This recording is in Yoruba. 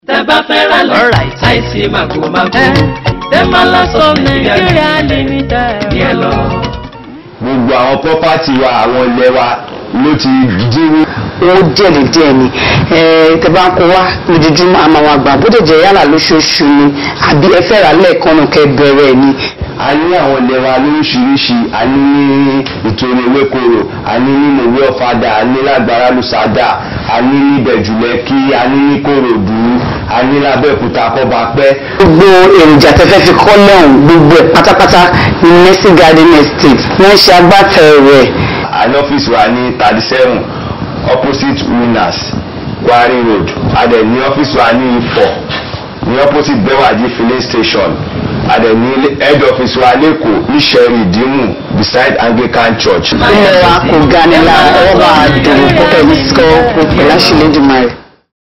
tẹ́ bá fẹ́ ra lẹ̀ Alright. àìsí màgòmágó Tẹ́mọ́lá sọ Nàìjíríà limited. ní ẹ lọ. gbogbo àwọn property wa àwọn ilẹ̀ wa ló ti dínwó. owó díẹ̀ díẹ̀ ni tẹ bá ń kó wá lójoojúmọ́ àmọ́ àwọn àgbà bó dẹ̀ jẹ́ yálà lóṣooṣù ni àbí ẹ fẹ́ rà lẹ́ẹ̀kan náà kẹ́ bẹ̀rẹ̀ ni. a ní àwọn ilẹ̀ wa lóríṣiríṣi a ní ní ìtòrò ewékoro a ní ní mòwe ọ̀fadà a ní lágbára lùsádà a ní ní bẹ̀jùlẹ́kí a ní ní kòròdú a ní lábẹ́òkúta kọ́bapẹ́. gbogbo èròjà tẹ́fẹ́ fi kọ́ lẹ́hùn gbogbo ẹ̀ pátápátá ní mercy garden estate wọ́n ṣe agbátẹrù rẹ̀. a ní ọ́fíìsì wa ní thirty seven opposite winners Quarry road a dẹ̀ ní ọ́fíìsì wa ní ifọ̀ ní opposite bewaji filling station a dẹ̀ ní head office wa lẹ́kọ̀ọ́ ní sẹ́rí ìdímù beside Anglican church. ilé wa kò ga ni lára ọwọ́ bá a dùn púpọ̀ ní sọ́ọ́ pẹ̀lú àṣìlẹ́dùnmáà rẹ̀.